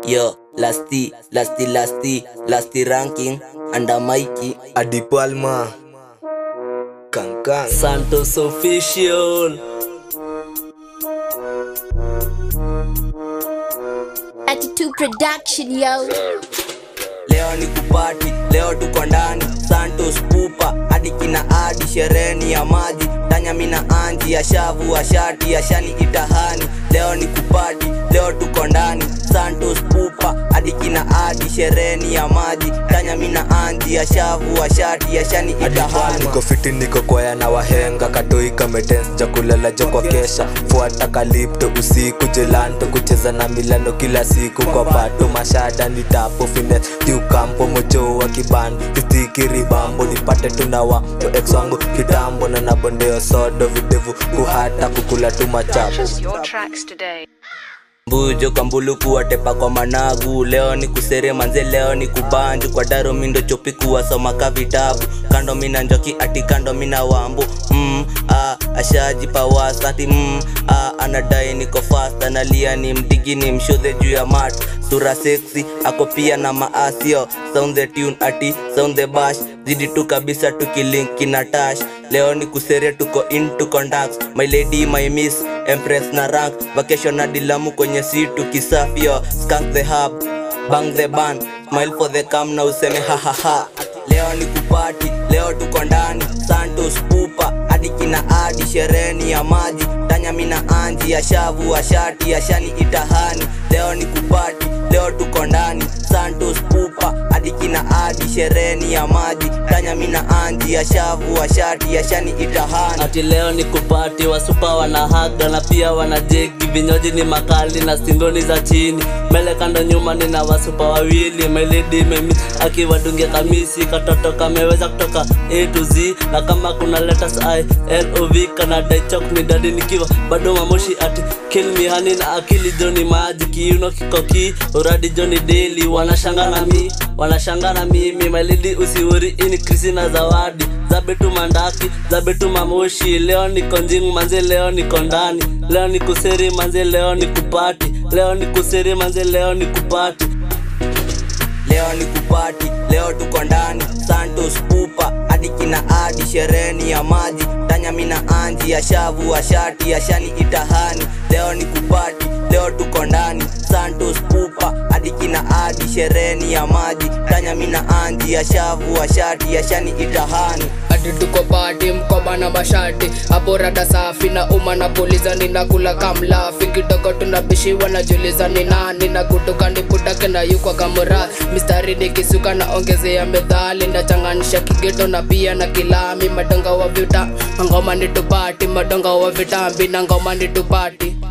Yo, lasti, lasti, lasti, lasti ranking, under Mikey. Adi Palma Kankan Santos official. Attitude Production, yo. Leo ni kupati, leo tuko ndani Santos pupa, hadi kina adi shereni ya maji Tanya mina anji ya shavu wa shati ya shani itahani Leo ni kupati, leo tuko ndani Santos pupa, hadi kina adi shereni ya maji Tanya mina anji ya shavu wa shati ya shani itahani niko fiti niko kwaya na wahenga katoi kametens cha kulala jo kwa kesha fuata kalipto usiku jelando kucheza na milano kila siku kwa pato mashada ni tapo fines kiukampo mocho wa kibando kistikiri bambo nipate tunawa to ex wangu kitambo na nabondeo sodo videvu kuhata kukula tu machapo Purchase your tracks today. mbujo kambulu kuwatepa kwa managu leo ni kusere manze leo ni kubanju kwa daro mindo chopi kuwasoma ka vitabu kando mina njoki ati kando mina wambu mm, ah, ashaji pawasati mm, ah, anadai niko fast analia ni mdigi ni mshodhe juu ya mat sura sexy ako pia na maasio sound the tune ati sound the bash zidi tu kabisa tukilinki na tash leo ni kusere tuko into contacts my lady my miss empress na rank vacation na dilamu kwenye situ kisafio skank the hub bang the band smile for the cam na useme hahaha leo ni kupati leo tuko ndani santos pupa hadi kina adi shereni ya maji tanya mina anji ya shavu wa shati ya shani itahani leo ni kupati leo tuko ndani santos pupa hadi kina adi shereni ya maji tanya mina anji ya shavu wa shati ya shani itahani ati leo ni kupati wasupa wanahaga na pia wanajegi vinywaji ni makali na singoni za chini mbele kando nyuma nina wasupa wawili meledi memi akiwadungia kamisi katoto kameweza kutoka a to z na kama kuna letters i lov kanadaichok ni dadi nikiwa bado mamoshi ati kill me hani na akili joni maji kiuno kikoki uradi joni daily wanashanga na mi wanashanga na mimi malidi usiuri ini krisi na zawadi zabetu mandaki zabetu mamoshi leo niko njing manze leo niko ndani leo ni kuseri manze leo ni kupati leo ni kuseri manze leo ni kupati leo ni kupati leo tuko ndani santos pupa hadi kina adi shereni ya maji tanya mina anji ya shavu wa shati ya shani itahani leo ni kupati leo tuko ndani santos pupa hadi kina adi shereni ya maji tanya mina anji ya shavu wa shati ya shani itahani hadi tuko pati mkoba na mashati hapo rada safi na uma na puliza ninakula kamlafi kidogo tunabishiwa najuliza ni nani na kutoka niputake na yukwa kamura mistari nikisuka na ongezea medhali ndachanganisha kigeto na pia na kilami madonga wa vita ngoma ni tupati madonga wa vitambi na ngoma ni tupati